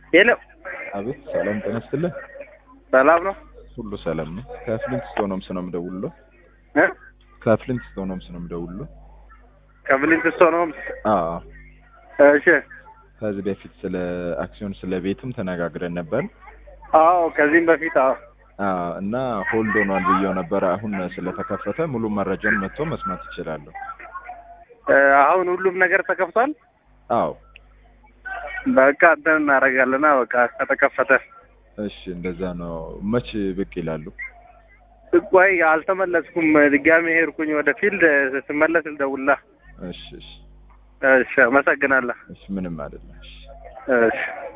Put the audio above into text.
ሄሎ አቤት ሰላም ጤና ይስጥልኝ። ሰላም ነው ሁሉ ሰላም ነው። ከፍሊንት ስቶኖምስ ነው የምደውልለው። እ ከፍሊንት ስቶኖምስ ነው የምደውልለው። ከፍሊንት ስቶንስ አዎ እሺ ከዚህ በፊት ስለ አክሲዮን ስለ ቤትም ተነጋግረን ነበር። አዎ ከዚህም በፊት አዎ አዎ እና ሆልድ ሆኗል ብዬው ነበረ። አሁን ስለተከፈተ ሙሉ መረጃውን መጥቶ መስማት ይችላለሁ። እ አሁን ሁሉም ነገር ተከፍቷል አዎ በቃ እንትን እናደርጋለና በቃ ከተከፈተ እሺ እንደዛ ነው። መች ብቅ ይላሉ? ቆይ አልተመለስኩም ድጋሜ ሄድኩኝ ወደ ፊልድ ስመለስ ልደውልልህ እሺ እሺ እሺ አመሰግናለሁ እሺ ምንም አይደለም። እሺ እሺ